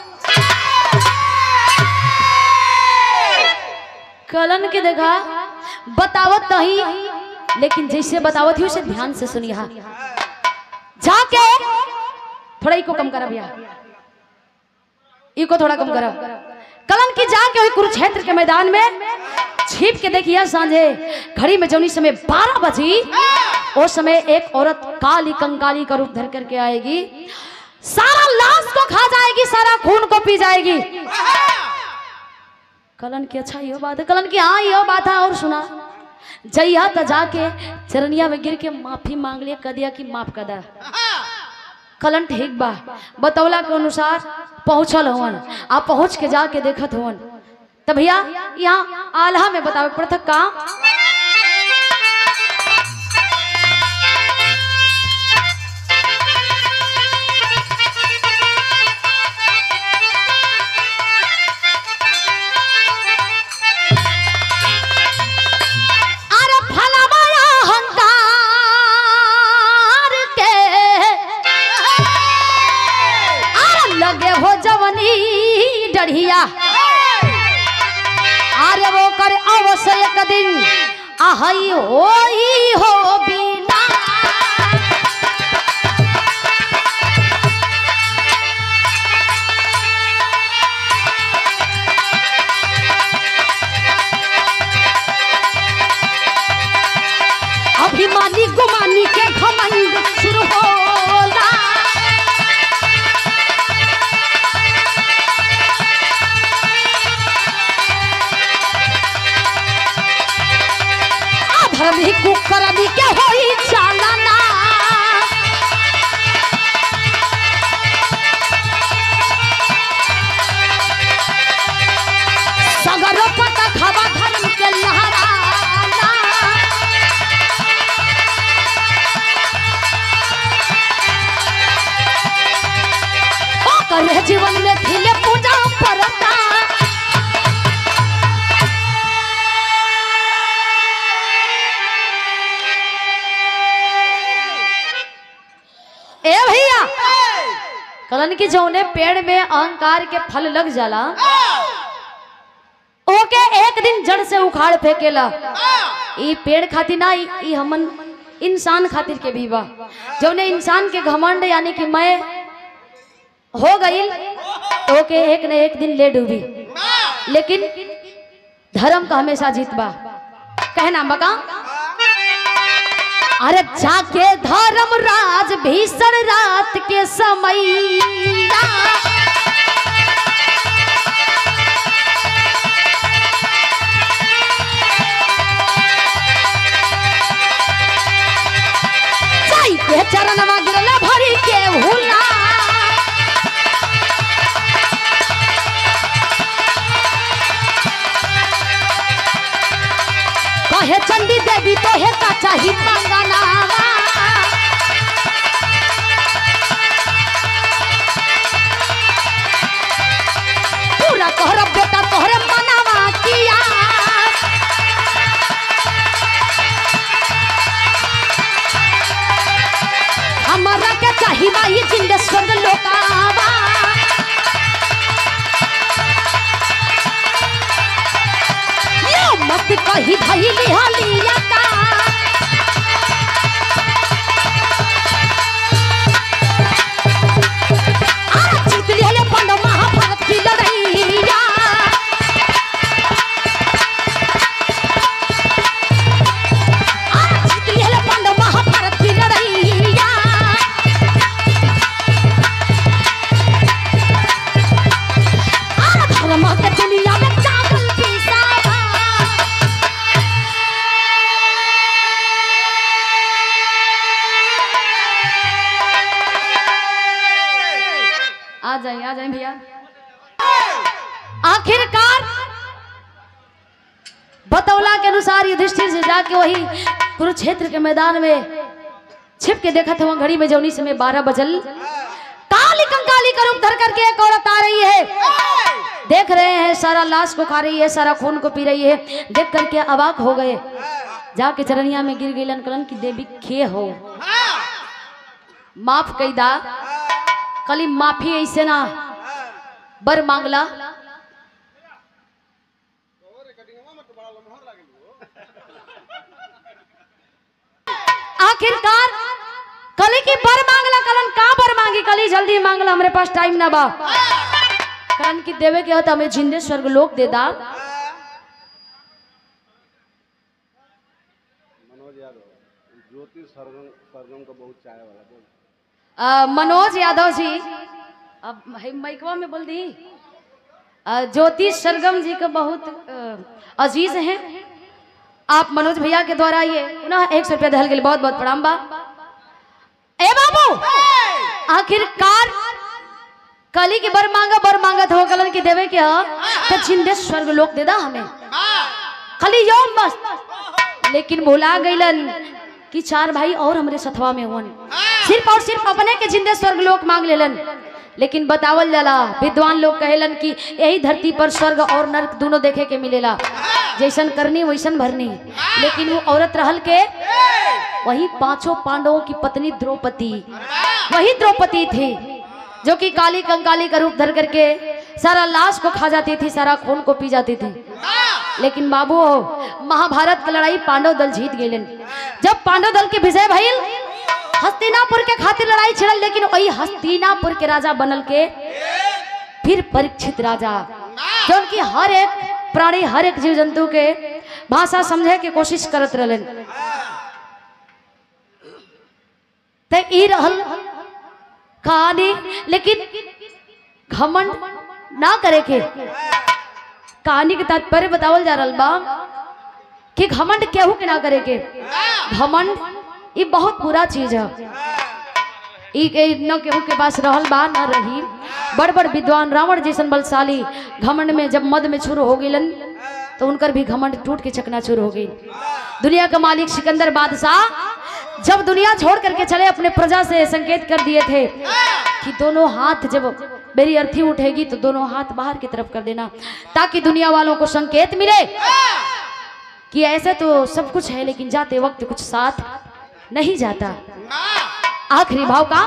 कलन के देखा बतावत नहीं लेकिन जैसे बतावत ही उसे ध्यान से सुनिए जाके थोड़ा इको कम करा भैया इको थोड़ा कम करा कलन की जाके वही कुरुक्षेत्र के मैदान में छिप के देखिए सांझे घड़ी में जौनी समय बारह बजी उस समय एक औरत काली कंकाली का रूप धर करके आएगी सारा लाश को खा जाएगी सारा खून को पी जाएगी कलन की अच्छा यो बात है कलन की हाँ यो बात है और सुना जइया त जाके चरनिया में गिर के माफी मांग लिया कदिया की माफ कर दा कलन ठीक बा बतौला के अनुसार पहुंचल हवन आ पहुंच के जाके देखत हवन त भैया यहाँ आल्हा में बतावे पड़ता का अरे फलमाया हंकार के अरे लगे हो जवनी डढ़िया अरे वो कर अवश्य एक दिन आहई होई हो बिना अभिमानी गुमानी के घमंड शुरू होला अधर्मी कुकर्मी के होई चालना जीवन में खिले पूजा परता ए भैया कलन की जौने पेड़ में अहंकार के फल लग जाला ओके एक दिन जड़ से उखाड़ फेंकेला ई पेड़ खातिर ना ई ई हमन इंसान खातिर के भी बा जौने इंसान के घमंड यानी कि मैं हो गई तो के एक न एक दिन ले डूबी लेकिन धर्म का हमेशा जीत बा कहना बका अरे जाके धर्म राज भीषण रात के समय जाई के चरणवा गिरला भरी के भूला कहे चंडी देवी तो हे का चाही मंगनावा पूरा तोहरा बेटा तोहरे मनावा किया हमारा क्या चाही माई जिंदे स्वर्ग लोकावा यो मत कही धई लिहलिया का आ जीत लिहले पंड महाभारत की लड़ैया आ जीत लिहले पंड महाभारत की लड़ैया आ धर्म के दुनिया में चावल पिसावा आ जाए आ जाए भैया आखिरकार बतौला के अनुसार युधिष्ठिर से जाके वही कुरुक्षेत्र के मैदान में छिप के देखा था वहाँ घड़ी में जौनी समय बारह बजल काली कंकाली का रूप धर करके एक औरत आ रही है देख रहे हैं सारा लाश को खा रही है सारा खून को पी रही है देख करके अबाक हो गए जाके चरनिया में गिर गई कलन की देवी खे हो माफ कैदा कली माफी ऐसे ना बर मांगला आखिरकार कली की बर मांगला कलन का बर मांगी कली जल्दी मांगला हमरे पास टाइम ना बा कलन की देवे के होता हमें जिंदे स्वर्ग लोक दे दा मनोज यादव ज्योति सरगम सरगम को बहुत चाय वाला बोल आ, मनोज यादव जी अब है माइकवा में बोल दी आ, ज्योति सरगम जी का बहुत अ, अजीज हैं आप मनोज भैया के द्वारा ये पुनः एक सौ रुपया दहल के लिए बहुत बहुत प्रणाम बा ए बाबू आखिरकार कली की बर मांगा बर मांगत हो कलन की देवे के ह तो जिंदे स्वर्ग लोक दे दा हमें खाली यौन बस लेकिन भुला गईलन कि चार भाई और हमरे सथवा में हुन सिर्फ और सिर्फ अपने के जिंदे स्वर्ग लोक मांग लेलन लेकिन बतावल जाला विद्वान लोग कहेलन कि यही धरती पर स्वर्ग और नरक दोनों देखे के मिलेला जैसन करनी वैसन भरनी लेकिन वो औरत रहल के वही पांचों पांडवों की पत्नी द्रौपदी वही द्रौपदी थी जो कि काली कंकाली का रूप धर करके सारा लाश को खा जाती थी सारा खून को पी जाती थी लेकिन बाबू महाभारत की लड़ाई पांडव दल जीत गए जब पांडव दल के विजय भइल हस्तिनापुर के खातिर लड़ाई छिड़ल लेकिन वही हस्तिनापुर के राजा बनल के फिर परीक्षित राजा जो उनकी हर एक प्राणी हर एक जीव जंतु के भाषा समझे के कोशिश करत रहलन ते ई रहल कहानी लेकिन घमंड ना करे के कहानी के तात्पर्य बतावल जा रहल बा कि घमंड केहू के ना करे के घमंड ये बहुत बुरा चीज है ई के न केहू के पास रहल बा न रही बड़ बड़ विद्वान रावण जैसन बलशाली घमंड में जब मद में छुर हो गइलन तो उनकर भी घमंड टूट के चकनाचूर हो गई दुनिया का मालिक सिकंदर बादशाह जब दुनिया छोड़ करके चले अपने प्रजा से संकेत कर दिए थे कि दोनों हाथ जब मेरी अर्थी उठेगी तो दोनों हाथ बाहर की तरफ कर देना ताकि दुनिया वालों को संकेत मिले कि ऐसे तो सब कुछ है लेकिन जाते वक्त कुछ साथ नहीं जाता आखिरी भाव का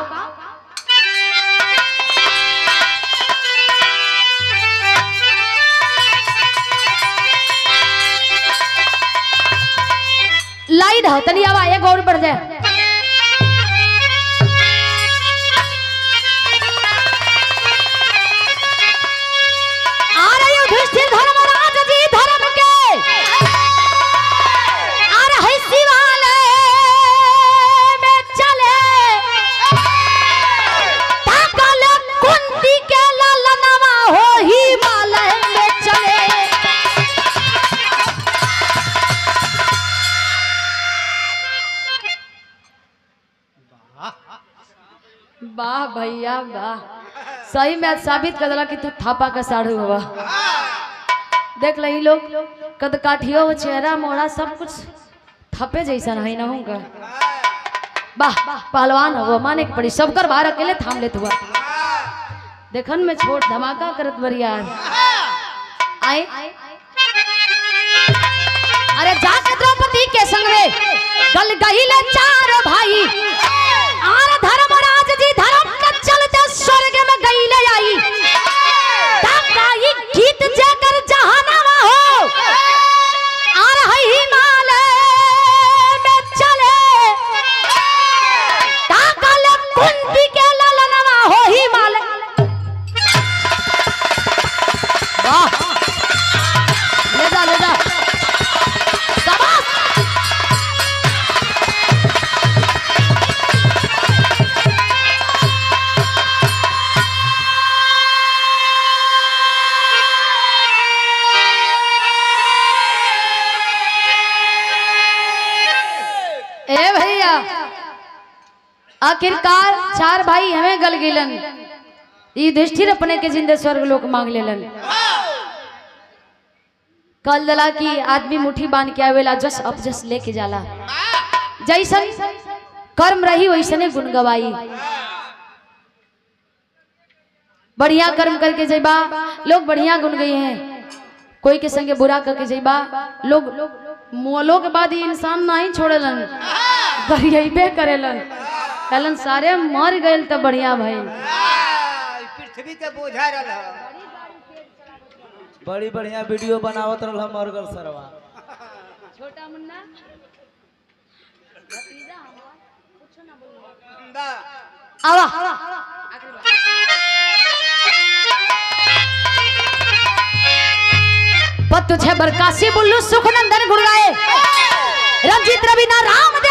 लाइन हो तनी आवा एक और बढ़ जाए आ रही युधिष्ठिर धर्मराज जी धर्म के आ रहे शिवालय में चले ताकल कुंती के ललनवा हो हिमालय में चले वाह भैया वाह सही में आज साबित कर दिला कि तू थापा का साढ़ू हुआ देख लही लोग कद काठियो हो चेहरा मोड़ा सब कुछ थपे जैसा नहीं ना होगा वाह पहलवान हो माने के पड़ी सबकर बाहर अकेले थाम लेत हुआ देखन में छोट धमाका करत बरिया आए अरे जाके द्रौपदी के संग में गल गहिले चार भाई आर धर्मराज जी धर्म के चलते स्वर्ग में गईले आई ताकाई गीत जाकर जहानामा हो आर है हिमालय में चले ताकल कुंती के ललनवा हो हिमालय वाह ले जा ले जा शाबाश ए भैया आखिरकार चार भाई हमें गल गिलन युधिष्ठिर अपने के जिंदे स्वर्ग लोक मांग लेलन कल दला की आदमी मुट्ठी बांध के आवेला जस अपजस लेके जाला जैसन कर्म रही वैसने गुण गवाई बढ़िया कर्म करके जैबा लोग बढ़िया गुण गए हैं कोई के संगे बुरा करके जैबा लोग मोलो के बाद ही इंसान नहीं छोड़ेलन गरियाबे करेलन कहलन सारे मर गए तो बढ़िया भाई आ, पृथ्वी के बोझा रहा बड़ी बढ़िया वीडियो बनावत रहल हम मरगल सरवा छोटा मुन्ना आवा पत्तु छे बरकासी बुल्लू सुखनंदन गुड़गाए रंजीत रवीना राम